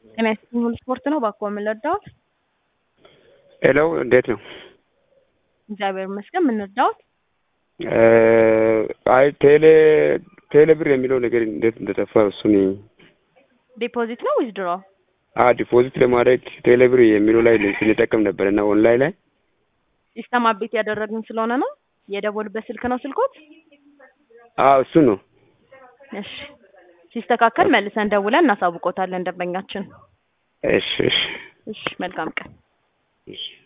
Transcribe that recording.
ጤና ይስጥልኝ ሁሉ ስፖርት ነው። እባክዎ ምን ልርዳዎት? ሄሎ እንዴት ነው? እግዚአብሔር ይመስገን። ምን ልርዳዎት? አይ ቴሌ ቴሌ ብር የሚለው ነገር እንዴት እንደጠፋ እሱን ዲፖዚት ነው ዊዝድሮ? አ ዲፖዚት ለማድረግ ቴሌ ብር የሚለው ላይ ስንጠቀም ነበር እና ኦንላይን ላይ ሲስተም አፕዴት ያደረግን ስለሆነ ነው። የደወሉበት ስልክ ነው ስልኮት? አዎ እሱ ነው። እሺ ሲስተካከል መልሰን ደውለን እናሳውቆታለን ደንበኛችን። እሺ እሺ እሺ መልካም ቀን። እሺ